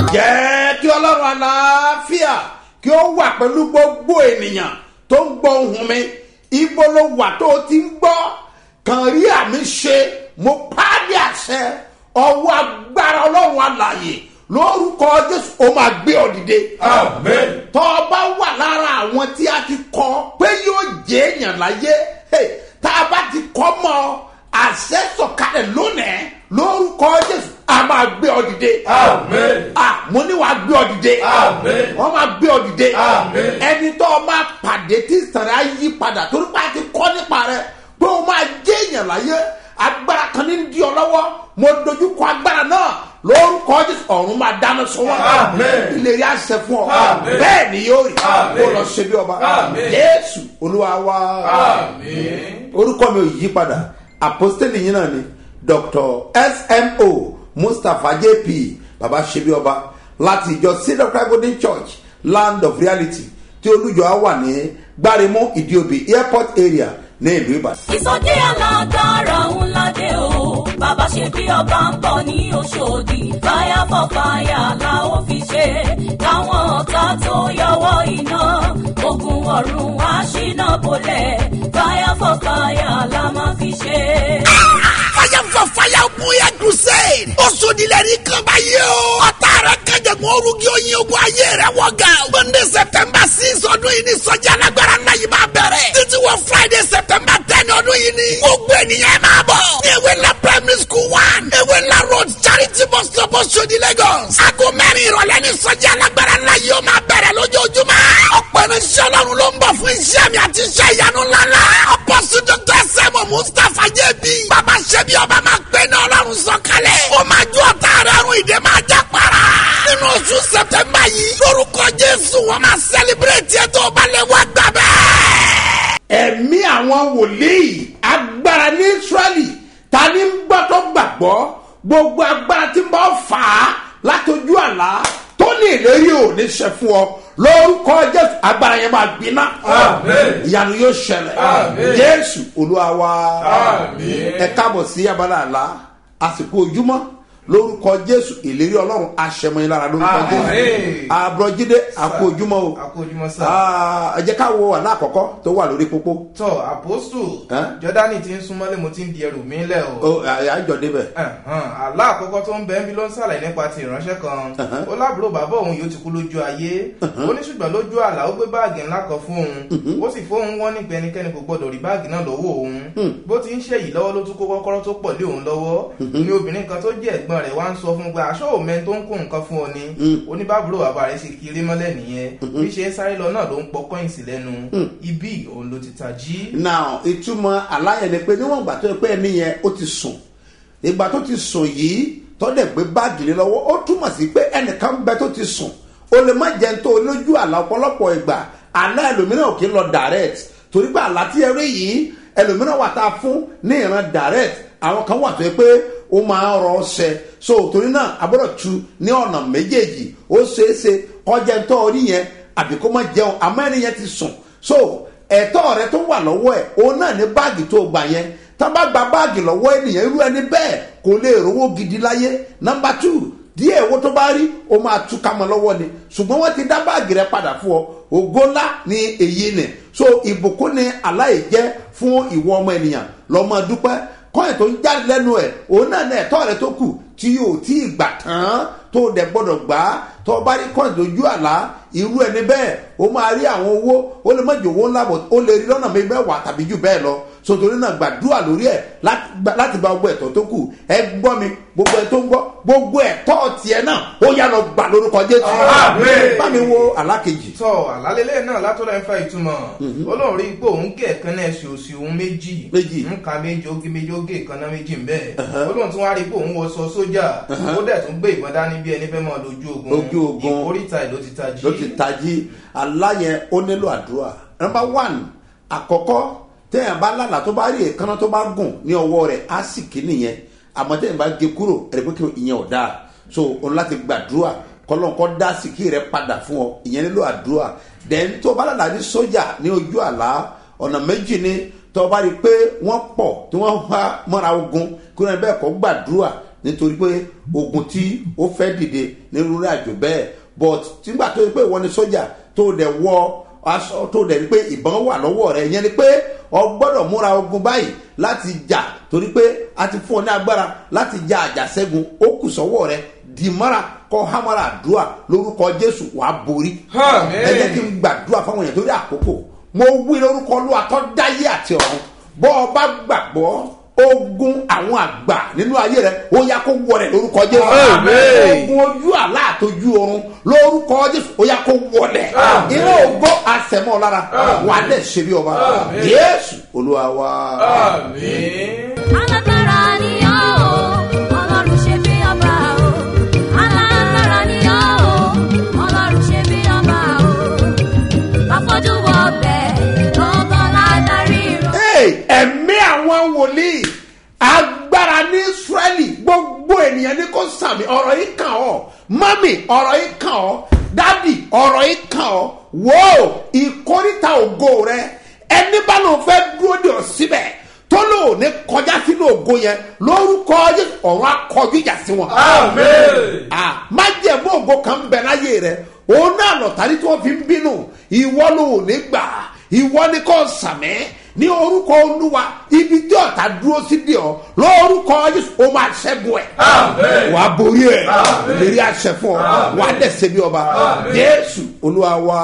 jẹ́ kí ọlọ́run àlàáfíà kí ó wà pẹ̀lú gbogbo ènìyàn tó ń gbọ́ ohùn mi ibo ló wà tó o ti ń gbọ́ kàn rí àmì ṣe mo pàdé àṣẹ ọwọ́ agbára ọlọ́run àlàyé lórúkọ jésù ó máa gbé ọ dìde. Amen. tọ́ ọ bá wà lára àwọn tí a ti kọ́ pé yóò jẹ́ èèyàn láyé hey, tá a bá ti kọ́ mọ́ ọ àṣẹ sọ̀kalẹ̀ lónìí lórúkọ jésù a máa gbé ọ dìde. Amen. ah mo ní wàá gbé ọ dìde. Amen. wọ́n máa gbé ọ dìde. Amen. ẹni tó o máa pàdé tí sàrẹ́ á yí padà torí pé a ti kọ́ nípa rẹ̀ pé o máa jẹ́ èèyàn láyé agbára kan ní di ọ lọ́wọ́ mo dojú kọ agbára náà lórúkọ jésù ọ̀run máa dáná sọ wọn. Amen. ìlérí àṣẹ fún ọ Amen. bẹ́ẹ̀ ni yóò rí Amen. kó lọ ṣe bí ọba Amen. jésù olúwa wa Amen. orúkọ mi ò yí padà apostoli yín náà ni dr smo mustapha jp baba ṣebí ọba láti ìjọ cedar cry golden church land of reality tí olùjọ á wà ní gbáremú ìdíòbí airport area ní ìlú ìbàdàn. ìsọjí alágbára ńlá dé o bàbá ṣe bí ọba ń bọ̀ ní oṣòdì fire for fire la ó fi ṣe káwọn ọ̀tá tó yọwọ́ iná ogun ọ̀run wá ṣínà bolẹ̀ fire for fire la máa fi ṣe. fire for fire bóyá crusade. ó sodilẹ̀ ní kan báyìí o. ọ̀tá rẹ̀ kẹjẹ̀mú orúkí oyin ogun ayé rẹ̀ wọ̀ ga. monday september six ọdún yìí ni sọ́jà alágbára náà yìí máa bẹ̀rẹ̀. títí wọ friday september ten ọdún yìí ni. gbogbo ènìyàn ẹ máa bọ̀. ní ewé ńlá primary school one. ewé ńlá road charity bus stop Oṣodi lagos. aago mẹ́rin ìrọ̀lẹ́ ni sọ́jà alágbára náà yìí ó máa bẹ̀rẹ̀ lójoojúmọ́. ọ̀pọ̀ irinṣẹ́ ọlọ́run ló ń bọ̀ fún iṣẹ́ mi àti iṣẹ́ ìyanu ńláńlá. apọ́sù dr sẹ́mu mustapha jẹ́bi. bàbá ṣẹ́bi ọba máa gbé ní ọlọ́run sọ̀kalẹ̀. ó máa ju ọ̀tá rẹ̀ rún ìdè máa já para. nínú oṣù sẹ̀tẹ̀mbà yìí lórúkọ jésù wọ́n máa sẹ́líbírẹ̀tì ẹ̀ tó balẹ̀ wá gbà bẹ́ẹ̀. ẹ̀mí àwọn wòlíì agbára ní israẹli ta ni ń gbọ́ tó gbàgbọ́ gbogbo agbára tí ń bá fà á látọjú àlá tó ní ìlérí ò ní ṣe fún ọ lórúkọ jésù agbára yẹn máa gbiná Amen. ìyanu yóò ṣẹlẹ̀ Amen. jésù olúwa wa Amen. ẹ káàbọ̀ sí abala àlá àsìkò ojúmọ́ lórúkọ jésù ìlérí ọlọ́run aṣẹ́mọ́yìn lára lórúkọ Amen. jésù àbúrọ̀jídé àkó ojúmọ́ o akójúmọ́ sá. Ah, ẹ jẹ́ ká wo àlá àkọ́kọ́ tó wà lórí pópó tọ àpòsù Ẹ́? jọdani ti ń súnmọ́lé mo ti ń di ẹrù mi lẹ̀ o. ó àjọ débẹ̀. Ẹ̀hán, àlá àkọ́kọ́ tó ń bẹ ń bí ló ń sàlàyé nípa ti ìránṣẹ́ kan ó lábúrò bàbá òun yóò ti kú lójú ayé ó ní ṣùgbọ́n lójú àlá ó gbé báàgì ńlá kan fún òun ó sì fóun wọ́n ní pẹ́nikẹ́ni kò gbọ́dọ̀ rí báàgì náà lọ́wọ́ òun bó ti ń ṣe yìí lọ́wọ́ ló tún kó kọ́kọ́rọ́ tó pọ̀ lé òun lọ́wọ́ ní obìnrin kan tó jẹ́ ẹ̀gbọ́n rẹ̀ wá ń sọ fún un pé aṣọ òmẹ́ tó ń kó nǹkan fún ọ ni oníbàbúrò bàbá rẹ̀ ṣe kiri mọ́lẹ̀ nìyẹn bí ṣe ń sáré lọ náà ló ń pọ kọ́ìnsì lẹ́nu ibi òun ló ti tají. now ìtumọ̀ aláyẹ̀ ni pé níwọ̀n ìgbà tó yẹ pé ẹni yẹn ó ti sùn ìgbà tó ti sùn yìí tọ́dẹ̀ gbé báàgì lé lọ́wọ́ ó túmọ̀ sí pé ẹnìkan ń bẹ tó ti sùn ó lè má jẹun tó lójú àlá ọ̀pọ̀lọpọ̀ ìgbà àná ẹlòmíràn ò kí ń lọ direct torí pé àlá tí ẹ rí yìí ẹlòmíràn wà tá a fún ní ìran direct àwọn kan wà tó yẹ pé ó máa ń rọ ọsẹ so torí náà agbọ́dọ̀ tu ní ọ̀nà méjèèjì ó ṣeé ṣe kọjá ń tọ́ orí yẹn àbí kó má jẹun àmọ́ ẹni yẹn ti sùn so ẹ̀tọ́ rẹ tó wà lọ́wọ́ ẹ̀ òun náà ní báàgì tó gbà yẹn tá a bá gba báàgì lọ́wọ́ ènìyàn irú ẹni bẹ́ẹ̀ kò lè rówó gidi láyé nọmba two díẹ̀ owó tó bá rí o máa tú ká mọ́ lọ́wọ́ ni ṣùgbọ́n wọ́n ti dá báàgì rẹ padà fún ọ ògo ńlá ni èyí ni so ìbùkún ni aláì jẹ́ fún ìwọ ọmọ ènìyàn lọ́mọ dúpẹ́ kọ́yìn tó ń jáde lẹ́nu ẹ̀ òun náà ní ẹ̀tọ́ rẹ tó kù tí yóò tí ì gbà tán tó dẹ̀ gbọ́dọ̀ gbà á tó o bá rí kọ́yìn lójú àlá irú ẹni bẹ́ẹ̀ o máa rí àwọn owó ó lè má jẹ owó ńlá bọ̀ ó lè rí lọ́nà mi mẹ́wàá tàbí jù bẹ́ẹ̀ lọ sotori náà gbàdúrà lórí ẹ̀ láti gba- láti gba gbogbo ẹ̀tọ́ tó kù ẹ gbọ́ mi gbogbo ẹ̀ tó ń gbọ́ gbogbo ẹ̀tọ́ tiẹ̀ náà ó yà lọ gbà lórúkọ jésù Àmín. bá mi wo alákejì tọ àlálẹ́lẹ́ náà látọ̀rọ̀ ẹ̀ ń fa ìtumọ̀ olóhùn rí pé òun gé ẹ̀kan náà ṣe òsì òun méjì Méjì. nǹka méjì oge méjì oge ẹ̀kan náà méjì ń bẹ́ẹ̀ olóhùn tún wá rí pé òun wọṣọ sójà ó dẹ̀ tún gbé ìbọn dání bí ẹni fẹ́ mọ́ lójú ogun Ojú ogun. ìkórìtà ìlú ti tají. ló ti tají aláyẹn ó nílò àdúrà nọmba one àkọ́kọ́ téèyàn bá lálàá tó bá rí èékánná tó bá gùn ní ọwọ́ rẹ̀ á sì kí nìyẹn àmọ́ téèyàn bá gé kúrò ẹ̀rẹ́ pé kí ìyẹn ò dáa so òun láti gbàdúrà kọ́lọ́nkọ́ dá síkì rẹ̀ padà fún ọ ìyẹn nílò àdúrà then tó bá lálàá ní sójà ní ojú àlá ọ̀nà méjì ni tó bá rí i pé wọ́n pọ̀ tí wọ́n wá mọ́ra ogun kí wọ́n bẹ́ẹ̀ kọ́ gbàdúrà nítorí pé ogun tí ó fẹ́ dìde nínú rẹ̀ àjò bẹ́ẹ̀ but nígbà tó yẹ pé ìwọ ni sójà tó dẹ̀ wọ aṣọ tó dẹ̀ ní pé ìbọn wà lọ́wọ́ rẹ̀ ìyẹn ni pé ọ gbọ́dọ̀ múra ogun báyìí láti jà torí pé a ti fún ọ ní agbára láti ja àjàṣẹ́gun ó kù sọ́wọ́ rẹ̀ dìmọ́ra kọ́ hámọ́ra àdúrà lórúkọ jésù wàá borí Àmín. ẹ jẹ́ kí n gbàdúrà fáwọn èèyàn torí àkókò mo wí lórúkọ olúwa tó dáyé àti ọ̀run bọ́ ọ bá gbàgbọ́ ogun àwọn àgbà nínú ayé rẹ ó yá kó wọlé lórúkọ jésù Àmín. ogun ojú àlá àtọjú oorun lórúkọ jésù ó yá kó wọlé Àmín. iná ògbó àsẹmọ lára Àmín. wà á dẹ̀ ṣe bí ọba Àmín. jésù olúwa wa. Àmín. alágbára ni ọ́ o ọlọ́run ṣe bí ọba o alágbára ni ọ́ o ọlọ́run ṣe bí ọba o àfọ́jú wọ ọbẹ̀ lọ́gán ládàrí rọ. Hey, ẹ̀mí àwọn wòlíì agbára ní israẹli gbogbo ènìyàn ní kò sàmì ọ̀rọ̀ yìí kàn ọ́ mami ọ̀rọ̀ yìí kàn ọ́ dádì ọ̀rọ̀ yìí kàn ọ́ wò ó ìkórìtà ògo rẹ ẹni bá lóun fẹ́ dúró de ọ síbẹ̀ tó lóun ní kọjá sínú ògo yẹn lórúkọ Jésù, ọ̀run akọjú ìjà sí wọn Àmín. ah májẹ̀mú ògo kan bẹ láyé rẹ òun náà lọ̀tàrí tí wọ́n fi ń bínú ìwọ ló ò ní gbà ìwọ ni kò sàmẹ́ ní orúkọ olúwa ibi tí ọ̀tá dúró sí di ọ lórúkọ Jésù ó máa ṣẹ́gun ẹ̀ Àmín. wà á borí ẹ̀ Àmín. lérí àṣẹ fún ọ Àmín. wà á dẹ̀sẹ̀ bí ọba Àmín. Jésù olúwa wa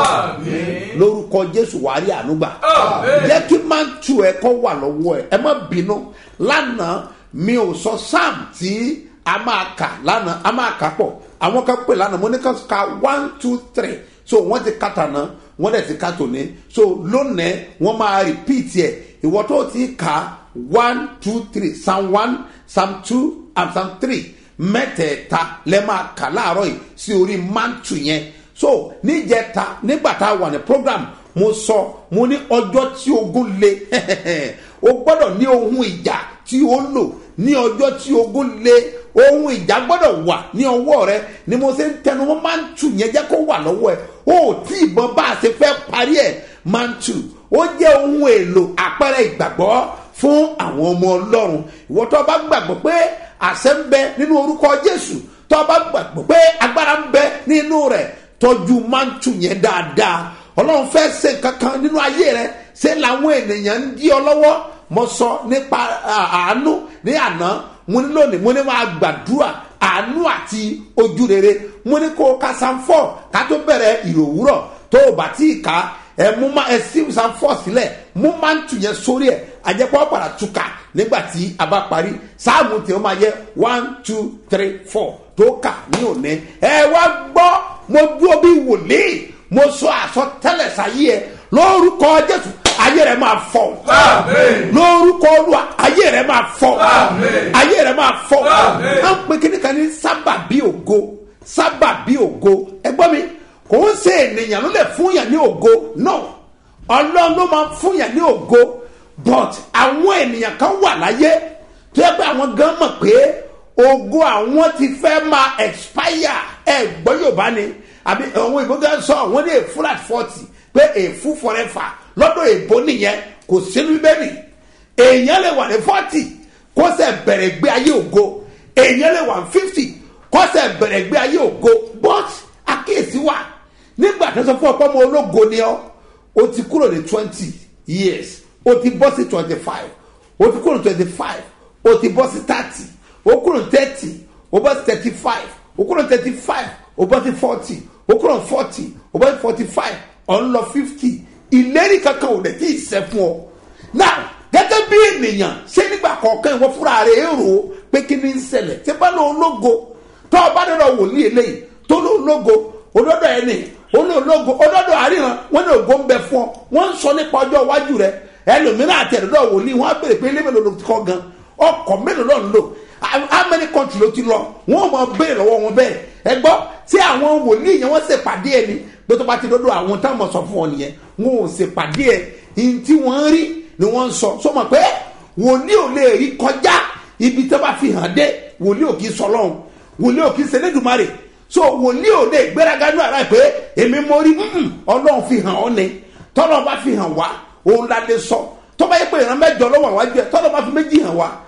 Àmín. lórúkọ Jésù wà á rí ànúgbà Àmín. jẹ́ kí máa ń tu ẹ̀ kọ́ wà lọ́wọ́ ẹ̀ ẹ má bínú lánàá mi ò sọ sam tí a máa kà lánàá a máa kà pọ̀ àwọn kan pè lánàá mo ní ká ka one two three so wọ́n ti kàtà náà wọ́n dẹ̀ ti ká tòní so lónìí wọ́n máa repeat ẹ̀ ìwọ tó ti kà one two three psalm one psalm two and psalm three mẹ́tẹ̀ẹ̀ta lẹ́ máa kà láàárọ̀ yìí sí orí mantu yẹn so níjẹta nígbà tá a wà ní program mo sọ mo ní ọjọ́ tí ogun le o gbọ́dọ̀ ní ohun ìjà tí ó lò ní ọjọ́ tí ogun le ohun ìjà gbọ́dọ̀ wà ní ọwọ́ rẹ ni mo ṣe ń tẹnu mọ́ máa ń tù yẹn jẹ́ kó wà lọ́wọ́ ẹ o ò tí ìbọn bá a ṣe fẹ́ parí ẹ̀ máa ń tù ó jẹ́ ohun èlò àpẹẹrẹ ìgbàgbọ́ fún àwọn ọmọ ọlọ́run ìwọ tó bá gbàgbọ́ pé àṣẹ ń bẹ nínú orúkọ jésù tó bá gbàgbọ́ pé agbára ń bẹ nínú rẹ̀ tọ́jú máa ń tù yẹn dáadáa ọlọ́run fẹ́ ṣe kankan nínú ayé rẹ ṣé làwọn ènìyàn ń dí ọ lọ́wọ́ mo sọ nípa à- àánú ní àná mo ní lónìí mo ní máa gbàdúrà àánú àti ojú rere mo ní kó o ka sanfọ ká tó bẹ̀rẹ̀ ìròwúrọ̀ tó o bá tí ì ká ẹ mú ma ẹ sí sanfọ sílẹ̀ mú máa ń tù yẹn sórí ẹ̀ àjẹpọ̀ padà túkà nígbà tí a bá parí sáàmù tí ó máa yẹ one two three four tó kà ní òní ẹ wá gbọ́ mo dúró bí wòlíì mo sọ àsọtẹ́lẹ̀ sáyé ẹ lórúkọ jésù ayé rẹ máa fọ Àmín. lórúkọ olúwa ayé rẹ máa fọ Àmín. ayé rẹ máa fọ Àmín. à ń pe kíní kan ní sábàbí ògo sábàbí ògo ẹgbọ́n mi kò ń ṣe ènìyàn ló lè fún yàn ní ògo no ọlọ́run ló máa ń fún yàn ní ògo but àwọn ènìyàn kan wà láyé tó yẹ pé àwọn gan mọ̀ pé ògo àwọn ti fẹ́ máa expire ẹ gbọ́ yorùbá ni àbí àwọn ìbò gan sọ àwọn ní èfú láti forty pé èfú forever lọ́dọ̀ èbó nìyẹn kò sínú bíbélì èèyàn lè wà ní forty kó sẹ̀ bẹ̀rẹ̀ gbé ayé ògo èèyàn lè wà ní fifty kó sẹ̀ bẹ̀rẹ̀ gbé ayé ògo but àkíyèsí wà nígbà tó sọ fún ọ̀pọ̀ ọmọ ológo ni ọ́ o ti kúrò ní twenty years o ti bọ́ sí twenty five o ti kúrò ní twenty five o ti bọ́ sí thirty o kúrò ní thirty o bọ́ sí thirty five o kúrò ní thirty five o bọ́ sí forty o kúrò ní forty o bọ́ sí forty five ọ̀ ń lọ fifty ìlérí kankan ò dẹ̀ tí ì sẹ́ fún ọ now gẹ́gẹ́ bí ènìyàn ṣé nígbà kọ̀ọ̀kan ìwọ fúnra rẹ̀ èrò pé kí ni ń ṣẹlẹ̀ tí bá lọ ológo tó o bá dọ̀dọ̀ wòlíì eléyìí tó lọ ológo olódò ẹni olóòlógo olódò àríran wọn ní ògo ń bẹ fún ọ wọn ń sọ nípa ọjọ́ iwájú rẹ ẹlòmíràn àti ẹ̀dọ̀dọ̀ wòlíì wọn á bèrè pé ilé mélòó ló ti kọ́ gan ọkọ̀ mélòó ló ń lò how many country ló ti lọ wọn ò mọ béèrè lọ́wọ́ wọn bẹ́ẹ̀ ẹ gbọ́ tí àwọn wòlíì yẹn wọ́n ṣèpàdé ẹni pé tó bá ti dọ́dọ̀ àwọn táwọn sọ fún ọ nìyẹn wọn ò ṣèpàdé ẹ ìyìn tí wọ́n rí ni wọ́n ń sọ sọmọ pé wòlíì ò lè rí kọjá ibi tó bá fi hàn dé wòlíì ò kì í sọ lọ́hùn wòlíì ò kì í ṣe Elédùmarè so wòlíì ò lè gbéraga ní ara pé èmi mo rí mm, ọlọ́run fi hàn ọ́ ni tọ́lọ́ bá fi hàn wá òun la lè sọ tọ́ba yẹ pé ìran mẹ́jọ lọ́wọ́ àwájú ẹ̀ tọ́lọ́ bá fi méjì hàn wá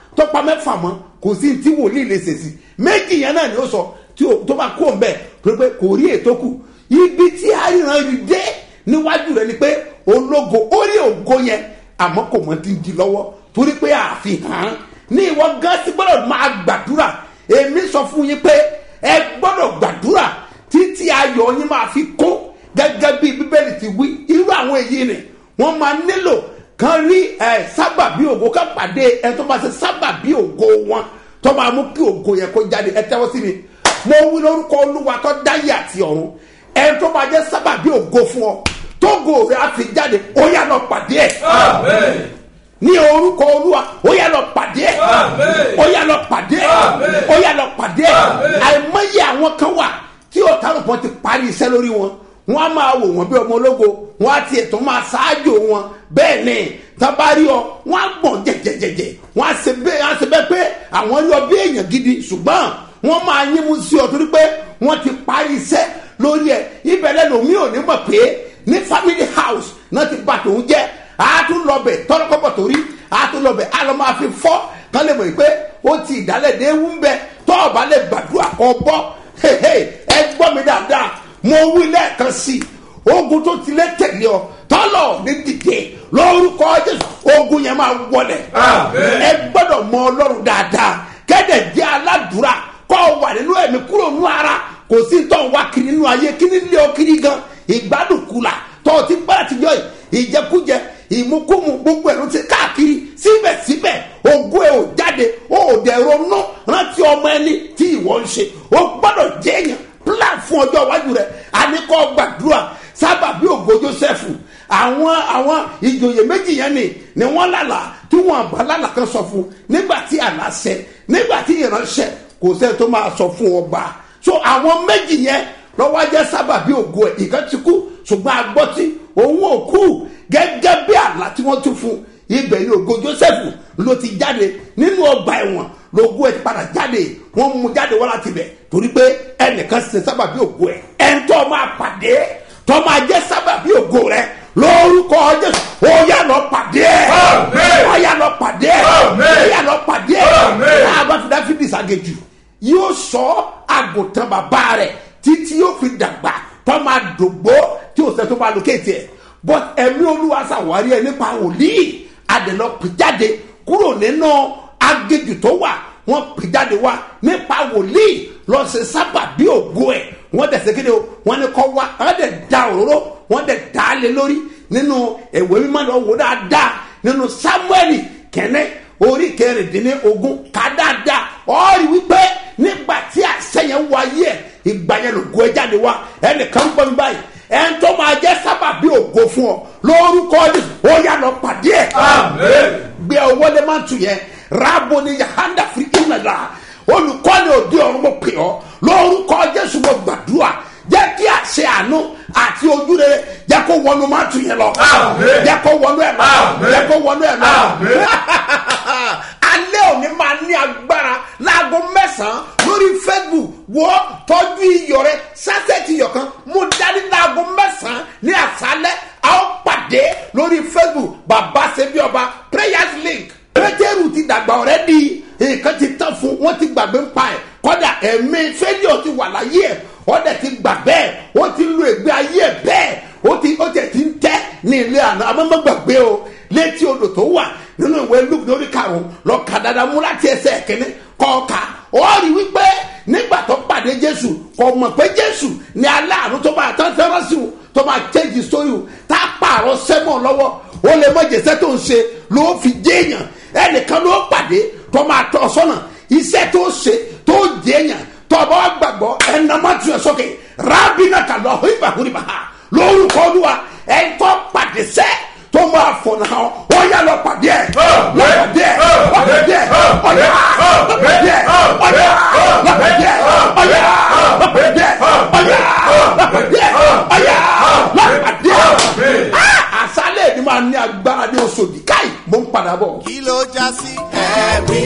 tọ́pa mẹ́fà mọ́ kò sí tí wòlíì lè ṣèṣì méjì yẹn náà ni ó sọ tí o tó bá kó o bẹ́ẹ̀ tó pé kò rí ètò kù ibi tí àríran rí dé níwájú rẹ ni pé ológo ó rí ògo yẹn àmọ́ kò mọ ti di lọ́wọ́ torí pé àfihàn ní ìwọ gán sí gbọ́dọ̀ máa gbàdúrà èmi sọ fún yín pé ẹ gbọ́dọ̀ gbàdúrà títí ayọ̀ yín máa fi kó gẹ́gẹ́ bí bíbélì ti wí irú àwọn èyí ni wọ́n máa nílò kan rí ẹ sábàbí ògo ká pàdé ẹ tó máa ṣe sábàbí ògo wọn tó máa mú kí ògo yẹn kó jáde ẹ tẹ́wọ́ sí mi mo wí lórúkọ olúwa tó dáyé àti ọ̀run ẹ tó máa jẹ́ sábàbí ògo fún ọ tógo rẹ á fi jáde ó yá lọ pàdé ẹ Amen. ní orúkọ olúwa ó yá lọ pàdé ẹ Amen. ó yá lọ pàdé ẹ Amen. ó yá lọ pàdé ẹ Amen. àìmọye àwọn kan wà tí ọ̀tá lọ́pọ̀ ti parí iṣẹ́ lórí wọn wọn á máa wò wọn bí ọmọ ológo wọn á tiẹ̀ tó máa ṣáájú wọn bẹ́ẹ̀ ni tábàárí ọ wọn á gbọ̀n jẹjẹjẹjẹ wọn á ṣe bẹ́ẹ̀ á ṣe bẹ́ẹ̀ pé àwọn yọ bí èèyàn gidi ṣùgbọ́n wọn máa yín mú sí ọ torí pé wọn ti parí iṣẹ́ lórí ẹ ibẹ̀lẹ̀ lomi ò ní mọ̀ pé ní family house náà ti bà tòun jẹ́ àtúnlọ́bẹ̀ tọ́lọ́kọ́bọ̀ torí àtúnlọ́bẹ̀ àlọ́ máa fi fọ́ kán lè mọ̀ pé ó ti ìdálẹ́dẹ́ ewu ń bẹ tọ́ọ̀bá lè gbàdúrà kọ́ bọ́ hehe, ẹ gbọ́ mi dáadáa mo wí lẹ́ẹ̀kan sí i ogun tó ti lé tẹ̀lé ọ tọ́lọ̀ ní dìde lórúkọ jésù ogun yẹn máa wọlé Àmín. ẹ gbọ́dọ̀ mọ ọlọ́run dáadáa kẹ́dẹ̀ jẹ́ aládùúrà kọ́ ọ wà nínú ẹ̀mí kúrò nínú ara kò sí tó ń wá kiri nínú ayé kí ní lé ọ kiri gan ìgbádùn kula tọ́ ọ ti gbára ti jọ yìí ìjẹkújẹ ìmúkúmu gbogbo ẹ̀ ló ti káàkiri síbẹ̀síbẹ̀ ogún ẹ̀ ò jáde ó ò dẹ̀ ronú rántí ọmọ ẹni tí ìwọ ń ṣe ó gbọ́dọ̀ jẹ́ èèyàn plan fún ọjọ́ iwájú rẹ̀ àníkọ́ gbàdúrà sábà bí ògo joseph àwọn àwọn ìjòyè méjì yẹn ni ni wọ́n lálà tí wọ́n bá lálà kan sọ fún nígbà tí àlá ṣẹ nígbà tí ìránṣẹ́ kò sẹ́ni tó máa sọ fún ọba so àwọn méjì yẹn lọ́wọ́ jẹ́ sábà bí ògo ẹ̀ ìkan ti kú ṣùgbọ́n agbọ́tí òun ò kú gẹ́gẹ́ bí àlá tí wọ́n tún fún ibẹ̀ ni ògo joseph ló ti jáde nínú ọgbà ẹ̀wọ̀n lógo ẹ̀ ti padà jáde wọ́n mú jáde wọ́n láti bẹ̀ torí pé ẹnìkan ṣe sábà bí ògo ẹ̀ ẹ̀ńtọ́ máa pàdé tọ́ máa jẹ́ sábà bí ògo rẹ̀ lórúkọ jésù ó yà lọ pàdé ẹ̀ Àmín. ó yà lọ pàdé ẹ̀ Àmín. ó yà lọ pàdé ẹ̀ Àmín. àbáfidá fìdí sàgéjù yóò sọ àgùntàn bàbá rẹ̀ títí yóò fi dàgbà tọ́ máa dògbó tí òsè tó máa lókèétì ẹ̀ but ẹ̀mí olúwa ṣàwárí ẹ̀ nípa wòlíì àdènà pìjáde kúrò nínú agéjù tó wà wọ́n pìjáde wá nípa wòlíì lọ ṣe sábà bí ògo ẹ̀ wọ́n dẹ̀ ṣe kéde o wọ́n ní kọ́ wá wọ́n dẹ̀ da òróró wọ́n dẹ̀ dá a lé lórí nínú ẹ̀wẹ̀ mímọ́ lọ wò dáadáa nínú samuel kẹ́nẹ́ orí kẹrìndínlógún ká dáadáa ọ̀rí wípé nígbà tí àṣẹ yẹn wáyé ẹ̀ ìgbà yẹn lògo ẹ jáde wá ẹnìkan gbọ́ mi báyìí ẹn tó máa jẹ́ sábà bí ògo fún ọ lórúkọ Jésù ó yá lọ pàdé ẹ̀ Amen. gbé ọwọ́ lé máa tù yẹn rábò ní yahanda firi ìnàlá olùkọ́ni òde ọ̀run mo pè ọ́ lórúkọ jésù mo gbàdúrà jẹ́ kí àṣẹ àánú àti ojú rere jẹ́ kó wọnú máa tù yẹn lọ Àmín. jẹ́ kó wọnú ẹ̀ lọ Àmín. jẹ́ kó wọnú ẹ̀ lọ Àmín. alẹ́ òní máa ní agbára láago mẹ́sàn-án lórí facebook wọ́ tọ́jú iyọ̀ rẹ sásẹ̀tì iyọ̀ kan mú dání láago mẹ́sàn-án ní àṣálẹ́ a ó pàdé lórí facebook bàbá ṣebí ọba prayers link pétérù ti dàgbà ọ̀rẹ́ di nǹkan ti tán fún wọn ti gbàgbé ń pa ẹ̀ kọ́dà ẹ̀mí fẹ́líọ̀ ti wà láyé ẹ̀ ọ̀dẹ̀ ti gbà bẹ́ẹ̀ ó ti lo ègbé ayé ẹ̀ bẹ́ẹ̀ ó ti ó tẹ̀ ti ń tẹ́ ní ilé àná amọ́mọ́ gbàgbé o létí odò tó wà nínú ìwé luke lórí karùn-ún lọ kà dáadáa mú láti ẹsẹ̀ kínní kọ́ọ̀ka ó rí wípé nígbà tó pàdé jésù kò mọ̀ pé jésù ní aláàánú tó máa tán fẹ́ràn sí o tó máa change story o tá a pààrọ̀ sẹ́mọ̀ lọ́wọ́ ó lè mọ jẹ́sẹ́ tó ń ṣe ló fi jéèyàn ẹnìkan ló pàdé tó máa tọ́ sọ́nà iṣẹ́ tó ṣe tó jéèyàn tọ́ba wa gbàgbọ́ ẹnàmá tuyọ̀ sókè rábìnà kàlọ́ ìbàkúrìbà lórúkọ olúwa ẹ̀ńtọ́ pàdé sẹ́ tó máa fọ̀nà hàn ó yà lọ pàdé ẹ̀ lọ pàdé ẹ̀ lọ pàdé ẹ̀ ọ̀yà lọ pàdé ẹ̀ ọ̀yà lọ pàdé ẹ̀ ọ̀yà lọ pàdé ẹ̀ ọ̀yà lọ pàdé ẹ̀ ọ̀yà lọ pàdé ẹ̀ àṣálẹ̀ ni máa ní agbára ní oṣòdì káì mo ń padà bọ̀. kí ló já sí. ẹ̀rí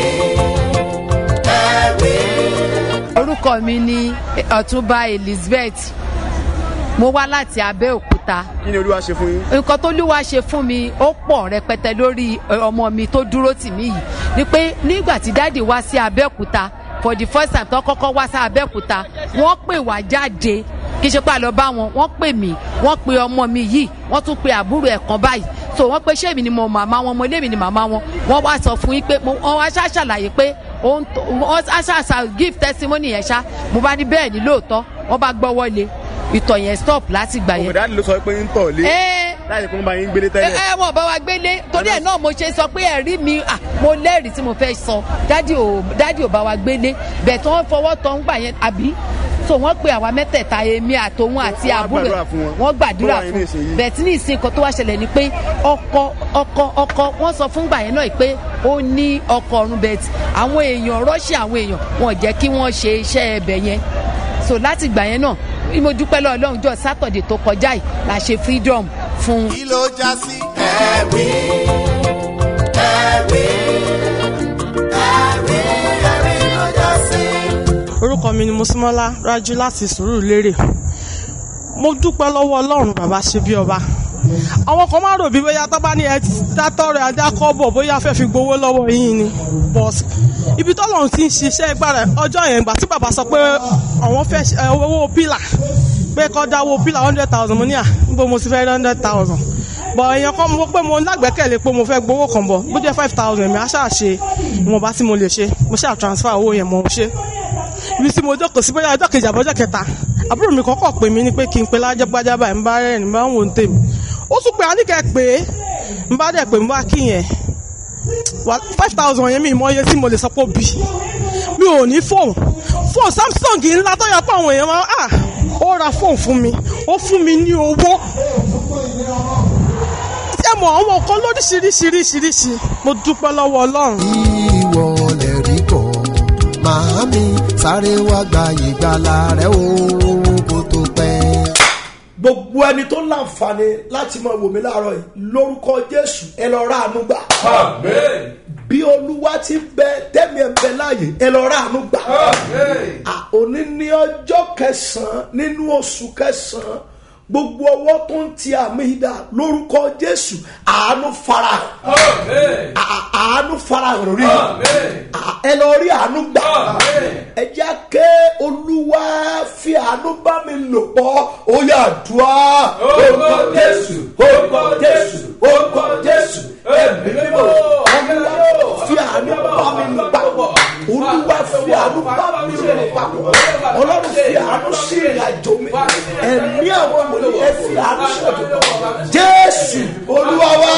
ẹ̀rí. orúkọ mi ni ọ̀túnba elizabeth mo wá láti abẹ́òkúta abẹ́òkúta kí ni olúwa ṣe fún yín. nǹkan tó lúwa ṣe fún mi ó pọ̀ rẹpẹtẹ lórí ẹ, ọmọ mi tó dúró tì mí yìí ni pé nígbà tí dáàdì wá sí abẹ́òkúta for the first time tó kọ́kọ́ wá sí abẹ́òkúta wọ́n pè wá jáde kì í ṣe pé a lọ bá wọn wọ́n pè mí wọ́n pe ọmọ mi yìí wọ́n tún pe àbúrò ẹ̀ kan báyìí so wọ́n pe ṣé èmi ni mo màmá wọn mo lémi ni màmá wọn wọ́n wá sọ fún yín pé mo- wọ́n wá ṣá ṣàlàyé pé òun tó- wọ́n á ṣàṣà give testimony yẹn ṣá mo bá ní bẹ́ẹ̀ ni lóòótọ́ wọ́n bá gbọ́wọ́ lé ìtọ̀ yẹn stop láti gbà yẹn. òmìnira ló sọ pé ń tọ̀ lé ẹ láti pé wọ́n bá yín gbélé ẹ tẹ́lẹ̀. ẹ wọn bá wa gbélé torí ẹ náà mo ṣe sọ pé ẹrí mi à mo lẹ́rìí tí mo fẹ́ sọ dádì ò dádì ò bá wa gbélé bẹ́ẹ̀ tí wọ́n fọwọ́ tọ́ ń gbà yẹn àbí so wọ́n pe àwa mẹ́tẹ̀ẹ̀ta èmi àtòun àti wọ́n á àbúrò gbàdúrà fún wọn. wọ́n gbàdúrà Tó wà nínú fún ìsìn yìí. bẹ́ẹ̀ tí ní ìsìn kan tó wá ṣẹlẹ̀ ni pé ọkọ ọkọ ọkọ wọ́n sọ fún gbà yẹn náà pé ó ní ọkọ ọ̀run bẹ́ẹ̀ tí àwọn èèyàn rọ́ṣì àwọn èèyàn wọn ò jẹ́ kí wọ́n ṣe iṣẹ́ ẹbẹ̀ yẹn so láti gbà yẹn náà mo dúpẹ́ lọ́ọ́ ọlọ́run jọ sátọ̀dẹ̀ tó kọjá yìí la ṣe freedom fún un. kí ló já sí. ẹ̀rí ẹ̀rí ẹ̀rí ẹ̀rí ló já sí. orúkọ mi ni mosimola rájú láti sùúrù lérè mo dúpẹ́ lọ́wọ́ ọlọ́run bàbá ṣe bí ọba àwọn kan máa rò bí bóyá tó bá ní ẹ dátọ́ rẹ̀ ajá kọ́ bọ̀ bóyá fẹ́ fi gbowó lọ́wọ́ yín ni but ibi tọ́lọ́run ti ń ṣiṣẹ́ gbára ọjọ́ yẹn gbà tí bàbá sọ pé àwọn fẹ́ ṣe- ẹ, owó pílà pé kọ́ dáwó pílà hundred thousand mo ní à níbo mo ti fẹ́ hundred thousand bọ̀ èèyàn kan mo pé mo lágbẹ́kẹ̀lé pé mo fẹ́ gbowó kan bọ̀ bó jẹ́ five thousand mi á ṣáà ṣe ìwọ̀nba tí mo lè ṣe mo ṣáà transfer owó yẹn mo ṣe ibi tí mo jókòó sí bóyá ọjọ́ kejì àbọ̀jọ́ kẹta àbúrò mi kọ́kọ́ pè mí ní pé kí n pe lájẹ́gbájá báyìí ń bá rẹ̀ ní bá ń wò ń tèmi ó tún pé àníkẹ́ pé ń bá dẹ̀ pé ń bá kí yẹn five thousand yẹn mi ìmọ̀ iye tí mo lè sọ pé ó bì mi ò ní fóònù fóònù samsung ńlá tó yẹ pé àwọn èèyàn máa ah ó ra fóònù fún mi ó fún mi ní owó tí ẹ mọ̀ àwọn nǹkan lóríṣiríṣiríṣiríṣi mo dúpẹ́ lọ́wọ́ ọlọ́run. ìwọ lè rí kọ́ màámi sáré wá gba ìgbàlà rẹ o kó tó pẹ́. gbogbo ẹni tó láǹfààní láti máa wò mí láàárọ̀ yìí lórúkọ jésù ẹ lọ ra àánú gbà. bí olúwa ti bẹ tẹ́mi ẹ̀ ń bẹ láàyè ẹ lọ ra àánú gbà. À, òní ní ọjọ́ kẹsàn-án nínú oṣù kẹsàn-án gbogbo ọwọ́ tó ń ti àmì ìdá lórúkọ jésù àánú farahàn À- àánú farahàn rí À, ẹ lọ rí àánú gbà ẹ jẹ́ ké olúwa fi àánú bá mi lò pọ̀ ó yà dùá orúkọ jésù orúkọ jésù orúkọ jésù ẹ̀mí mímọ́ olúwa fi àánú bá mi lò papọ̀ olúwa fi àánú bá mi lò papọ̀ ọlọ́run fi àánú sí ìrìnàjò mi ẹ̀mí àwọn wòlíì ẹ fi àánú sí ìrìnàjò mi jésù olúwa wa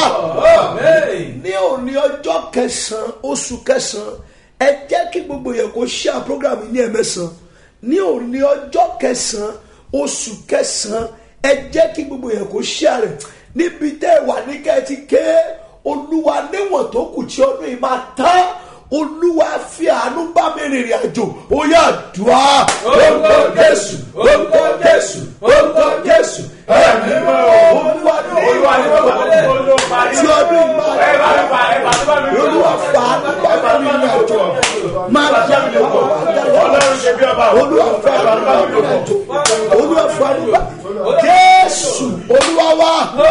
ní òní ọjọ́ kẹsàn-án oṣù kẹsàn-án ẹ jẹ́ kí gbogbo yẹn kó ṣíà program yìí ní ẹ̀mẹ́sàn-án ní òní ọjọ́ kẹsàn-án oṣù kẹsàn-án ẹ jẹ́ kí gbogbo yẹn kó ṣíà rẹ̀ níbi tẹ́ ẹ wà ní kẹ́ẹ̀tì ké olúwa níwọ̀n tó kù tí ọdún yìí máa tán olúwa fi àánú bá mi rìnrìn àjò ó yà dùá orúkọ jésù orúkọ jésù orúkọ jésù ẹ̀mí mọ́ olúwa ní olúwa ní olúwa tí ọdún yìí máa tán olúwa fa àánú bá mi rìnrìn àjò máa yá mi wọ̀ wá dára olúwa fa àánú bá mi rìnrìn àjò olúwa fa àánú bá jésù olúwa wá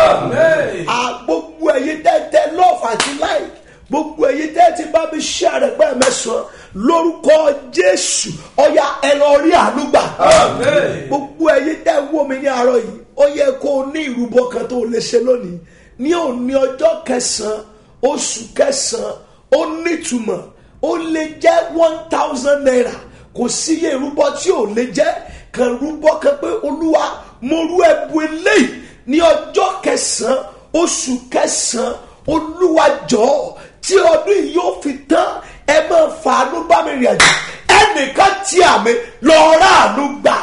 à gbogbo ẹ̀yin tẹ́tẹ́ lọ́ọ̀fù àti láì gbogbo ẹ̀yin tẹ́ ti bá mi ṣe àrẹ̀gbẹ́ mẹ́sàn-án lórúkọ jésù ọ̀yà ẹ lọ rí àánú gbà gbogbo ẹ̀yin tẹ́ ń wò mí ní àárọ̀ yìí ó yẹ kó o ní ìrúbọ kan tó o lè ṣe lónìí ní òní ọjọ́ kẹsàn-án oṣù kẹsàn-án ó nítumọ̀ ó lè jẹ́ one thousand naira kò sí iye ìrúbọ tí ò lè jẹ́ kan rúbọ kan pé olúwa mo rú ẹbu eléyìí ní ọjọ́ kẹsàn-án oṣù kẹsàn-án olúwa jọ̀ọ́ tí ọdún yìí yóò fi tán ẹ máa fàánú bá mi rìn àjò ẹnìkan tí àmì lọ́ọ́ ráàánú gbà.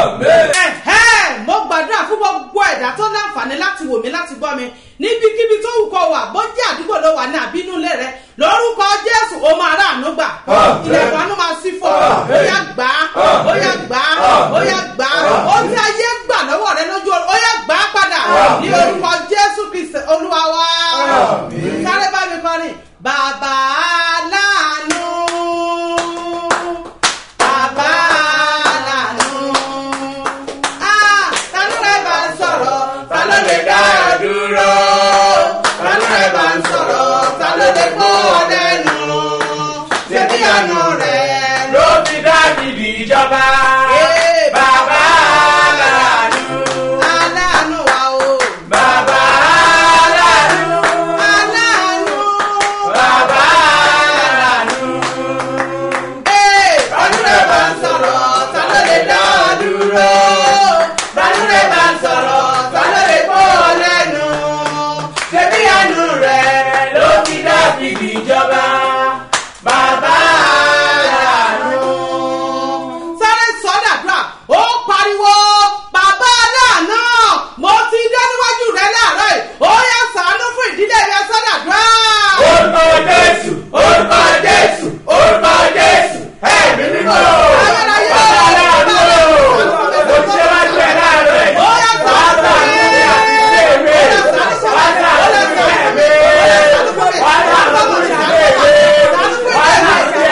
Ẹ̀hẹ́n, mo gbàdúrà fún gbogbo ẹ̀dá tó láǹfààní láti wò mí láti gbọ́ mi níbikíbi tó wù kó wà bójú àdúgbò ló wà ní àbínú ilé rẹ lórúkọ jésù ó máa ráàánú gbà ilẹ̀kùn àánú máa sí fún ọ ó yá gbà á ó yá gbà á ó yá gbà á ó tí ayé gbà lọ́wọ́ rẹ lójú ọ̀run ó yá gbà á padà ní orúkọ jésù kristi olúwa wa sáré bá mi kọrin bàbá aláàánú bàbá aláàánú. Ah, ta ló rẹ̀ bá ń sọ̀rọ̀ ta ló ìjọba. Bàbá aláàánú. aláàánú wa o. Bàbá aláàánú. aláàánú. Bàbá aláàánú. Ee, Bàdúrà bá ń sọ̀rọ̀, ta ló lè dá ọ dúró? Bàdúrà bá ń sọ̀rọ̀, ta ló lè kó ọ lẹ́nu? Ṣebí àánú rẹ̀ ló fi Dáfídì jọba. Bàbá aláàánú. Sáré sọ́dàdúrà, ó pariwo, bàbá aláàánú, mo ti dé níwájú rẹ láàárọ̀ yìí, ó yá sàánú fún ìdílé rẹ sọ́dàdúrà. Orúkọ Jésù, orúkọ Jésù, orúkọ Jésù, ẹ̀mí mímọ́. Bàbá aláàánú. Mo ti ṣe wájú ẹ̀ láàárọ̀ ẹ̀. Ó yá sàánú Bàbá fún mi mi. àti ilé mi. Bàbá mi àti ilé mi. Bàbá mi àti ilé mi.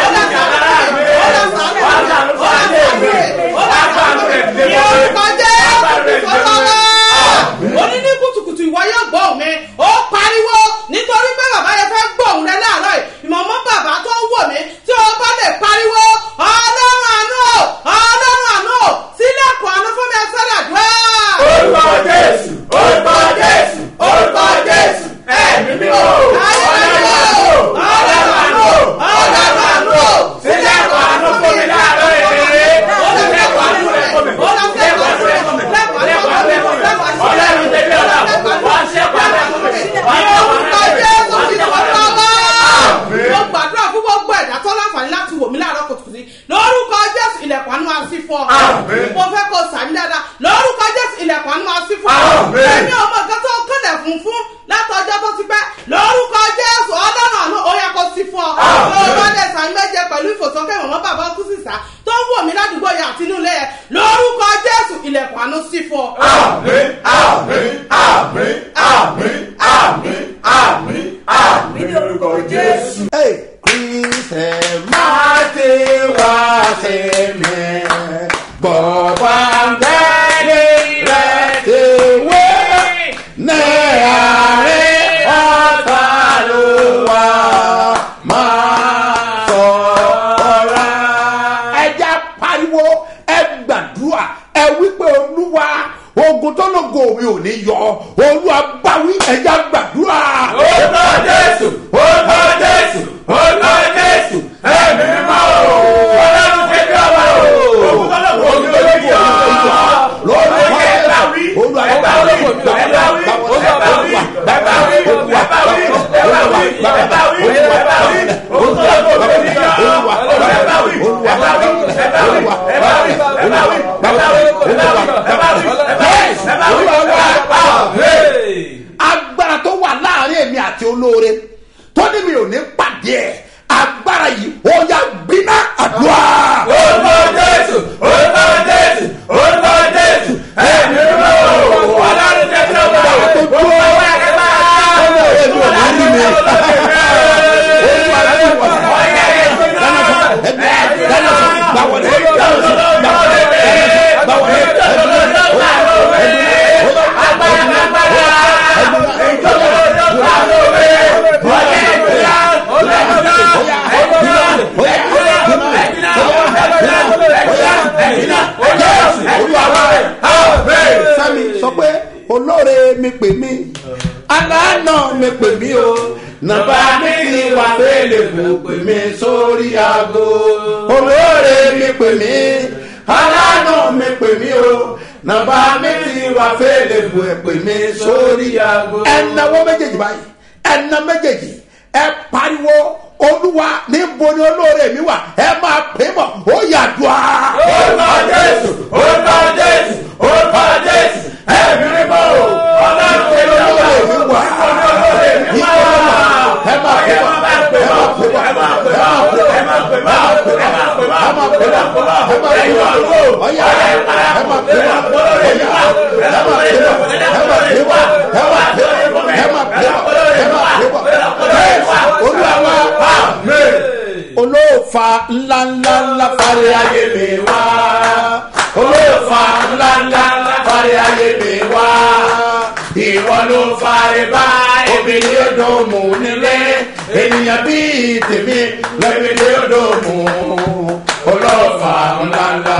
Oní ní kùtùkùtù ìwọ yóò gbọ́ òun mi, ó pariwo nítorí pé bàbá yẹn fẹ́ gbọ́ òun rẹ láàárọ̀ yìí. Ìmọ̀mọ́ bàbá tó ń wò mí tí o bá lè pariwo ọlọ́run àánú o, ọlọ́run àánú o, sílẹ̀kùn àánú fún mi ẹ sọ́dàdúrà. Orúkọ Jésù, orúkọ Jésù, orúkọ Jésù, ẹ̀mí mímọ́. Ọlọ́run àánú, ọlọ́run àánú, ọlọ́run àánú. Sílẹ̀kùn àánú fún mi láàárọ̀ èrè. Sílẹ̀kùn àánú rẹ̀ fún mi. Sílẹ̀kùn àánú rẹ̀ fún mi. Sílẹ̀kùn àánú rẹ̀ fún mi. Ọlọ́run tẹ̀lé ọ̀la. Wọ́n ṣẹ́kùn àánú fún mi. Wọ́n Ní ṣẹ́kùn orúkọ àánú Jésù fún mi. ti sọ̀rọ̀ ọba. Mo gbàdúrà fún gbogbo ẹ̀dá tó láǹfààní láti wò mí láàárọ̀ kùtùkùtù. Lórúkọ Jésù ilẹ̀kùn àánú máa ṣí fún ọ. Mo fẹ́ kó sàmì dáadáa. Lórúkọ Jésù ilẹ̀kùn àánú máa ṣí fún ọ. Èmi ọmọ nǹkan tó ń kọ́lẹ̀ fún fún látọjọ́ tó ti pẹ́. Lórúkọ Jésù ọlọ́run àánú ó yẹ kó ṣí fún ọ. Lórúkọ Jésù àmì méje pẹ̀lú ìfòsókè ìwọ̀n bàbá kú sísá tó ń wò mí ládùúgbò yẹn àti inú ilé yẹn. Lórúkọ Jésù ilẹ̀kùn àánú ṣí fún ọ. Àmín, àmín, àmín, àmín, àmín, àmín, àmín ní orúkọ Jésù. Hey, Kristian máa ti wá sí mi. Bọ̀bá gbẹ́lẹ́ rẹ̀ ti wé. Ní àárín ọ̀tá ló wà. Máa sọ̀rọ̀. Ẹja pariwo ẹ gbàdúrà ẹ wípé olúwa ogun tó lógo mi ò ní yọ olúwa báwí ẹja gbàdúrà. Orúkọ Jésù, orúkọ Jésù, orúkọ Jésù, ẹ̀mí mímọ́ o. Ọlọ́run tẹ̀lé ọba o. Ogun tó lè yọ. Lọ́rùn ẹ̀ bá wí. Ẹ bá wí. Ẹ bá wí. Ẹ bá wí. Ẹ bá wí. Ẹ bá wí. Ẹ bá wí. Ẹ bá wí. Ẹ bá wí. Ogun tó lè yọ. Ẹ bá wí. Ẹ bá wí. Ẹ bá wí. Ẹ bá wí. Ẹ bá wí. Ẹ bá wí. Ẹ bá wí. Ẹ bá wí. Ẹ bá wí. Ẹ bá wí. Àmín. agbára tó wà láàrin èmi àti olóore tó ní mi ò ní pàdé ẹ agbára yìí ó yá gbiná àdúrà. Orúkọ Jésù, orúkọ Jésù, orúkọ Jésù, ẹ̀mí mímọ́ o. Ọlọ́run tẹ̀lé ọba o. tó dúró Ọwọ́ ẹ̀rẹ́ bá. ọmọ èmi ò ní rí mi. olúwa ti wọ̀ sí. dáná sọ ẹbí dáná sọ gbàwọlé dáná sọ gbàwọlé gbàwọlé sami sọ pé olóore mi pè mí aláàánà mi pè mí o nàbà mi ti wà fẹ́lẹ̀ fún pè mí sórí aago olóore mi pè mí aláàánà mi pè mí o nàbà mi ti wà fẹ́lẹ̀ fún pè mí sórí aago. ẹnáwó méjèèjì báyìí ẹná méjèèjì ẹ pariwo olúwa níbo ni olóore mi wà ẹ máa pè mọ ó yàdùá. Orúkọ Jésù, orúkọ Jésù, orúkọ Jésù, ẹ̀mí mímọ́ o. Ọlọ́run tẹ̀lé ọba o. mi wà. Ìwọ ẹ máa pè mọ ẹ máa pè mọ ẹ máa pè mọ ẹ máa pè mọ ẹ máa pè mọ ẹ máa pè mọ ẹ máa pè mọ ọyà ẹ máa pè mọ ọyà ẹ máa pè mọ ẹ máa pè mọ ẹ máa pè mọ ẹ máa pè mọ ẹ máa pè mọ ẹ olúwa wa olóòfà ńláńlá ńlá fari ayé mi wá olóòfà ńláńlá ńlá fari ayé mi wá ìwọ ló fari bá obìnrin odò mú nílé ènìyàn bíi tèmi lẹ́bìnrin odò mú olóòfà ńláńlá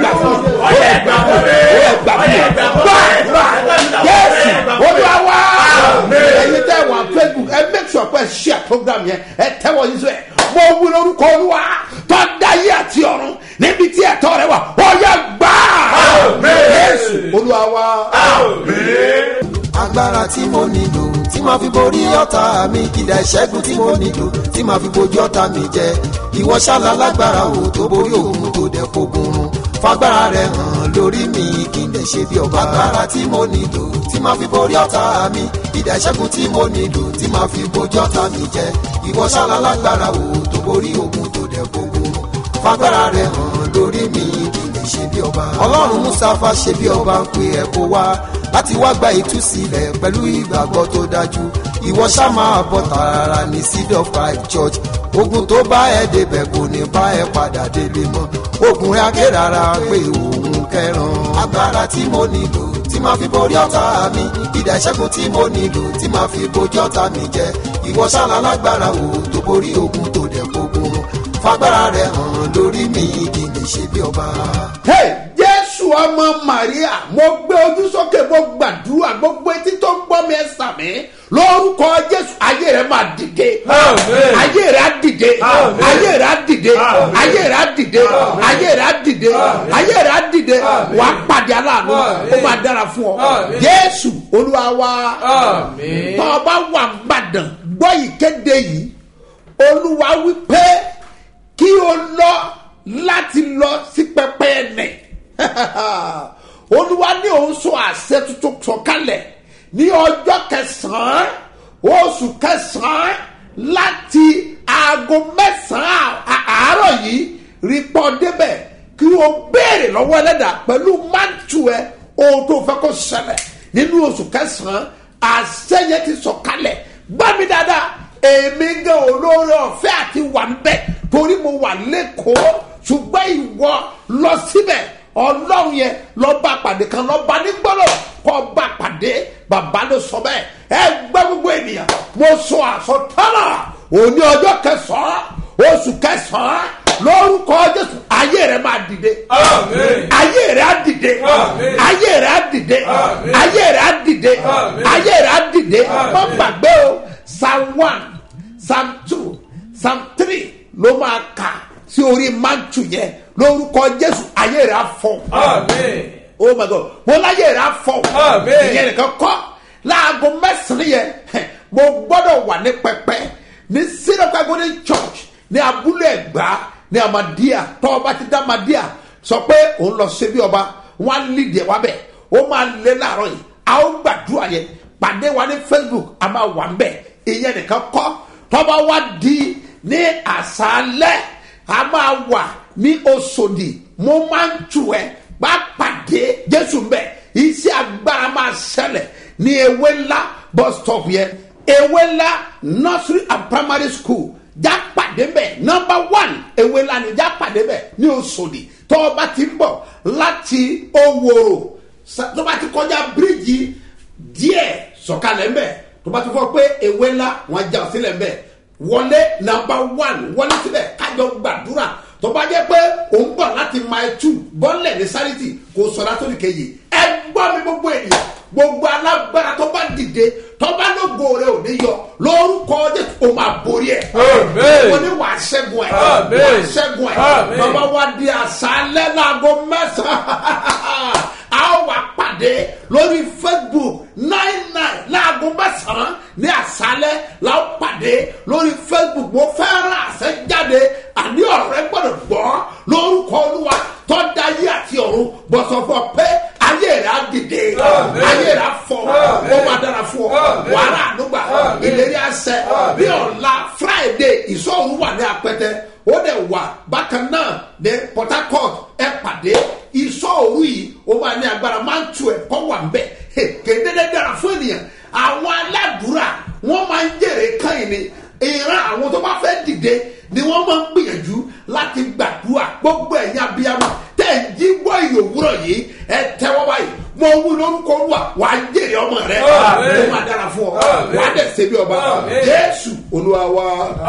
gbà fún mi ó yẹ gbà fún mi ó yẹ gbà fún mi gbà gbà jésù olúwa wá ẹyin tẹ wọn facebook ẹ make sure pé ẹ share program yẹn ẹ tẹwọ yín sọ ẹ mo wí lórúkọ olúwa tó dáyé àti ọ̀run níbi tí ẹ̀tọ́ rẹ wà ó yẹ gbà jésù olúwa wá. agbára tí mo nílò tí màá fi borí ọ̀tá mi ìdá ìṣẹ́gun tí mo nílò tí màá fi bojú ọ̀tá mi jẹ ìwọ ṣáàlà lágbára o tó borí òun tó dẹ̀ fogun run fagbára rẹ hàn lórí mi kí n lè ṣe bí ọba agbára tí mo nílò tí màá fi borí ọ̀tá mi ìdá ìṣẹ́gun tí mo nílò tí màá fi bojú ọ̀tá mi jẹ ìwọ ṣáàlà lágbára o tó borí òun tó dẹ̀ fogun run fagbára rẹ hàn lórí mi kí n lè ṣe bí ọba ọlọ́run mustapha ṣe bí ọba ń pe ẹ̀ kó wá láti wá gba ìtúsílẹ̀ pẹ̀lú ìgbàgbọ́ tó dájú ìwọ ṣá máa bọ̀ tààrà ní seed of christ church ogun tó bá ẹ débẹ̀ kò ní bá ẹ padà délé mọ́ ogun rẹ̀ akérara pé òun kẹran agbára tí mo nílò tí máa fi borí ọ̀tá mi ìdá ìṣẹ́gun tí mo nílò tí máa fi bojú ọ̀tá mi jẹ ìwọ ṣáàlà lágbára o tó borí ogun tó dẹ̀ gbogbo fagbára rẹ̀ hàn lórí mi kì í lè ṣe bí ọba. Hey, jésù ọmọ maria mo gbé ojú sókè mo gbàdúrà gbogbo etí tó ń gbọ́ mi ẹ sàmì lórúkọ jésù ayé rẹ máa dìde Amen. ayé rẹ á dìde Amen. ayé rẹ á dìde Amen. ayé rẹ á dìde Amen. ayé rẹ á dìde Amen. ayé rẹ á dìde Amen. wà á pàdé aláàánú Amen. ó máa dára fún ọ Amen. jésù olúwa wa Amen. tọ́ ọ bá wà gbàdàn gbọ́ ìkéde yìí olúwa wí pé kí o lọ láti lọ sí pẹpẹ ẹnẹ olúwa ní òun sọ àṣẹ tuntun sọkalẹ̀ ní ọjọ́ kẹsàn-án oṣù kẹsàn-án láti aago mẹ́sàn-án à- àárọ̀ yìí rí pọ́ débẹ̀ kí o béèrè lọ́wọ́ ẹlẹ́dà pẹ̀lú mántù ẹ ohun tó fẹ́ kó ṣẹlẹ̀ nínú oṣù kẹsàn-án àṣẹ yẹn ti sọkalẹ̀ gbá mi dáadáa èmi gan olóore ọ̀fẹ́ àti wà ń bẹ̀ torí mo wà lẹ́kọ̀ọ́ ṣùgbọ́n ìwọ lọ síbẹ̀ ọlọ́run yẹn lọ bá pàdé kan lọ bá ní gbọ́dọ̀ kọ́ bá pàdé bàbá ló sọ bẹ́ẹ̀ ẹ gbẹ́ gbogbo ènìyàn mo sọ àsọtọ́nà òní ọjọ́ kẹsàn-án oṣù kẹsàn-án lórúkọ jésù ayé rẹ máa dìde Amen. ayé rẹ á dìde Amen. ayé rẹ á dìde Amen. ayé rẹ á dìde Amen. ayé rẹ á dìde Amen. má gbàgbé o psalm one psalm two psalm three ló máa kà sí orí mantu yẹn lórúkọ jésù ayé rẹ á fọ Amen. oh my god mo láyé rẹ á fọ Amen. ìyẹn nìkan kọ láago mẹsàn-án yẹn heh, mo gbọ́dọ̀ wà ní pẹpẹ ní sinapa golden church ní abúlé ẹgbà ní amadia tọ́ ọba ti dá amadia sọ pé òun lọ ṣe bí ọba wọn á lì díẹ̀ wá bẹ̀ ó máa lé láàárọ̀ yìí a ó gbàdúrà yẹn pàdé wa ní facebook a máa wà ń bẹ̀ ìyẹn nìkan kọ́ tọ́ba wa di ní àṣálẹ́ a máa wà ní oṣòdì mo máa ń tù ẹ́ bá pàdé jésù ń bẹ̀ iṣẹ́ agbára máa ṣẹlẹ̀ ní ewé ńlá bus stop yẹn ewé ńlá nursery and primary school já pàdé bẹ̀ number one ewé ńlá ni já pàdé bẹ̀ ní oṣòdì tó o bá ti ń bọ̀ láti owóró sa- tó o bá ti kọjá bíríìjì díẹ̀ sọ̀kalẹ̀ ń bẹ̀ tó o bá ti fọ́ pé ewé ńlá wọn já ọ sílẹ̀ ń bẹ̀ wọlé nàmbà one wọlé síbẹ̀ kájọ gbàdúrà tó bá jẹ́ pé òun bọ̀ láti mile two bọ́lẹ̀ ní sáréjì kò sọ̀rọ̀ àtòlì kejì ẹ gbọ́ mi gbogbo ènìyàn gbogbo alágbára tó bá dìde tó bá lógo rẹ ò ní yọ lórúkọ jésù o máa borí ẹ Amen. wọ́n ní wàá ṣẹ́gun ẹ̀ Amen. wàá ṣẹ́gun ẹ̀ Amen. bàbá wa di àṣálẹ́ láago mẹ́sàn-án a ó wà pàdé lórí facebook nine nine láago mẹ́sàn-án ní àṣálẹ́ la ó pàdé lórí facebook mo fẹ́ràn àṣẹ jáde àní ọ̀rẹ́ gbọ́dọ̀ gbọ́ lórúkọ olúwa tọ́da ayé àti ọ̀run bọ̀sọ̀fọ̀ pé ayé rẹ̀ á dìde ayé rẹ̀ á fọ ó máa dára fún ọ wàhálà àdúgbà ìlérí àṣẹ bí ọ̀la friday ìṣòro wà ní apẹtẹ ó dẹ̀ wà bákan náà ní port harcourt ẹ pàdé ìṣòro yìí ó máa ní agbára máa ń tu ẹ̀ kọ́ wà ń bẹ̀ kéde dára fún ènìyàn àwọn aládùúrà wọ́n máa ń jèrè káyìn ni ìran àwọn tó bá fẹ́ dìde ni wọ́n máa ń gbìyànjú láti gbàdúrà gbogbo ẹ̀yin abiyamọ tẹ̀ ń jí gbọ́ ìyòwúrọ̀ yìí ẹ tẹ́wọ́ báyìí mo wí lórúkọ olúwa wà á jèrè ọmọ rẹ ó máa dára fún ọ wà á dẹ̀ ṣe bí ọba jésù olúwa wa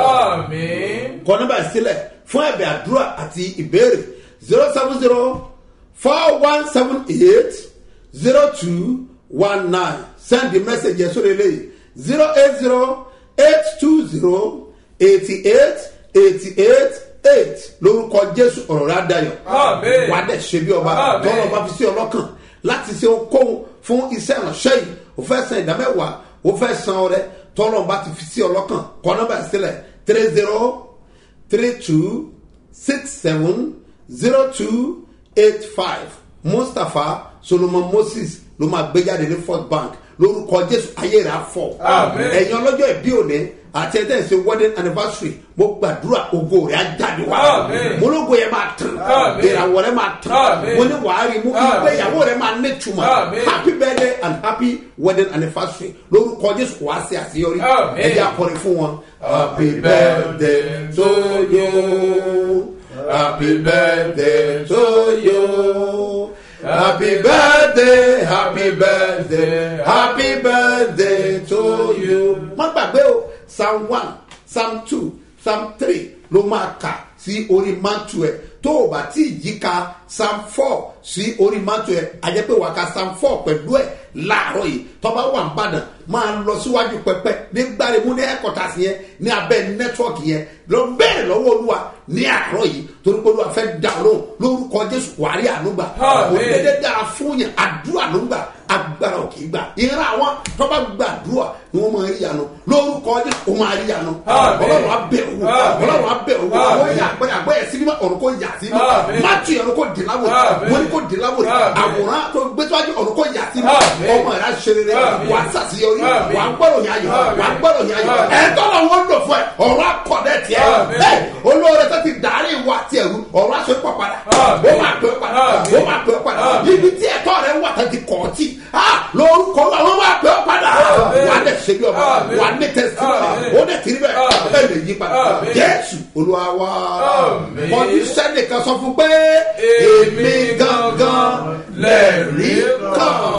kọ nígbà sílẹ̀ fún ẹ̀bẹ̀ àdúrà àti ìbéèrè zero seven zero four one seven eight zero two one nine send the message yẹn sórí eléyìí zero eight zero eight two zero eighty eight eighty eight eight lórúkọ jésù ọ̀rọ̀ rẹ̀ adayọ̀ wà á dẹ̀ ṣe bí ọba tọ́lọ̀ bá fi sí ọlọ́kàn láti ṣe okòwò fún iṣẹ́ ìránṣẹ́ yìí o fẹ́ san ìdámẹ́wàá o fẹ́ san ọrẹ tọ́lọ̀ bá ti fi sí ọlọ́kàn kọ́ nọ́mbà sílẹ̀ three zero three two six seven zero two eight five mustapha solomon moses ló máa gbé jáde ní first bank lórúkọ jésù ayé rẹ̀ á fọ̀ ẹ̀yin ọlọ́jọ́ ìbí òní àti ẹ̀tẹ́ ìṣe wedding anniversary mo gbàdúrà ògo rẹ̀ á jáde wá mo lógo yẹn máa tàn ìràwọ̀ rẹ̀ máa tàn mo ní wàá rí mo ìgbéyàwó rẹ̀ máa ní túmọ̀ happy birthday and happy wedding anniversary lórúkọ jésù wàá ṣe àṣeyọrí ẹ̀jẹ̀ akọrin fún wọn happy birthday to you happy birthday to you. Happy birthday, happy birthday, happy birthday to you. Má gbàgbé o, Psalm one, Psalm two, Psalm three ló máa kà sí orí mantu ẹ̀ tó o bá tí ì yí ka Psalm four sí orí mantu ẹ̀ àjẹpẹ́ wà ká Psalm four pẹ̀lú ẹ̀ láàárọ̀ yìí tọ́ba wà ń bàdàn máa lọ síwájú pẹpẹ ní gbàremú ní ẹ̀kọ́tàsí yẹn ní abẹ́ nẹ́tíwọ́ọ̀kì yẹn lọ bẹ́ẹ̀ lọ́wọ́ olúwa ní àárọ̀ yìí torí pé olúwa fẹ́ dà lóhùn lórúkọ jésù wàrí ànúgbà òdèdè dára fún yẹn àdúrà ló ń gbà agbára ò kì í gbà ìran àwọn tọ́ba gbàdúrà ni wọ́n máa rí yanu lórúkọ jésù ó máa rí yanu ọlọ́run á bẹ̀ owó ọlọ́run á bẹ̀ owó ó yà àgbẹ̀ àgbẹ̀ yẹ sinimá ọ̀run kò yà sí mi má tu yẹn kò dì láwòrì mo ní kò dì láwòrì àwòrán tó gbé tó wájú ọ̀run kò yà sí mi ọmọ rẹ̀ á ṣe rere wà á sàṣeyọrí wà á gbọ́dọ̀ yà yọ wà á gbọ́dọ̀ yà yọ ẹ̀ tọ́lọ̀ wọn lò fún ẹ ọ̀run akọ̀dẹ̀ tiẹ̀ ẹ̀ olóore tó ti dàrí ìwà tiẹ̀ rú ọ̀run aṣọ ìpọ̀ padà ó máa pẹ́ padà ó máa pẹ́ padà ibi tí ẹ̀tọ́ rẹ̀ wà tó ti kọ̀ ọ́ tì lórúkọ àwọn máa pẹ́ padà wà á dẹ̀ ṣe bí ọba wà á ní tẹ̀síwájú ó dẹ̀ tìrí bẹ́ẹ̀ ẹ̀ lè yí padà jésù olúwa wa kọ́ni sẹ́nìkan sọ fún pé èmi gangan lẹ́ẹ̀rí kan.